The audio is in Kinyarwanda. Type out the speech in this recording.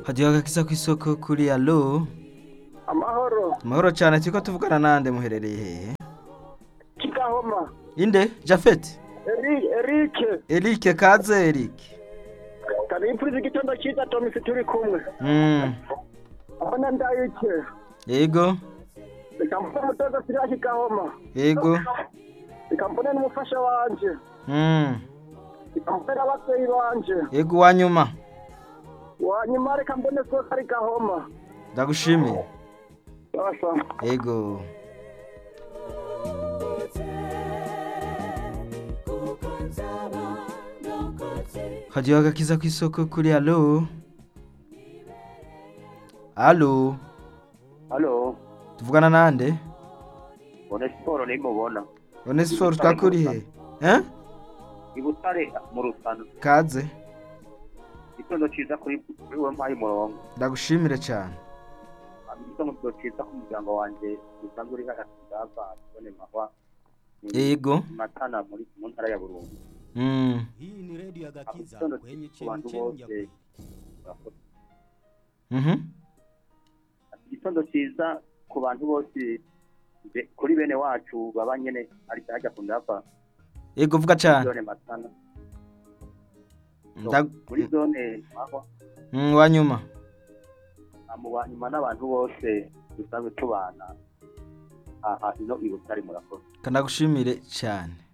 hajyaga ku isoko kuri alo amahoro amahoro cyane turi ko tuvugana n'ande muherereye hehe kigahoma inde jafeti Eri- erike erike kaze erike kari imfura igitondo cyiza tomisi turi kumwe Mm, aho na ndayike yego reka mbone umutoza siriya kigahoma yego reka mbone n'umufasha wanje Mm, reka mbone n'ababyeyi banje yego uwa nyuma wanyuma reka mbone soko ari gahoma ndagushimiye Sawa. yego hajyaho agakiza ku isoko kuri alo alo halo tuvugana n'ande ubona siporo nimubona onesiforo twakurihe eh? i butare mu rusana kaze igitondo cyiza kuri kuri we mpaye umurongo ndagushimire cyane igitondo cyiza ku muryango wanjye usanzwe uri hagati ngaba tubone mahwa yego matana muri mu ntara ya burundu Mm, Hii ni redio ya Gakiza Hakuna kwenye kitu bantu chemchemi ya wote. kweli. mhm. igitondo cyiza ku bantu bose be- kuri bene wacu baba nyine ari hajya ku ngaba yego vuga cyane zone matana Ndag- muri zone mahwa Mm, wa nyuma amubanyuma n'abantu bose dusanzwe tubana aha ino i butare murakoze kanagushimire cyane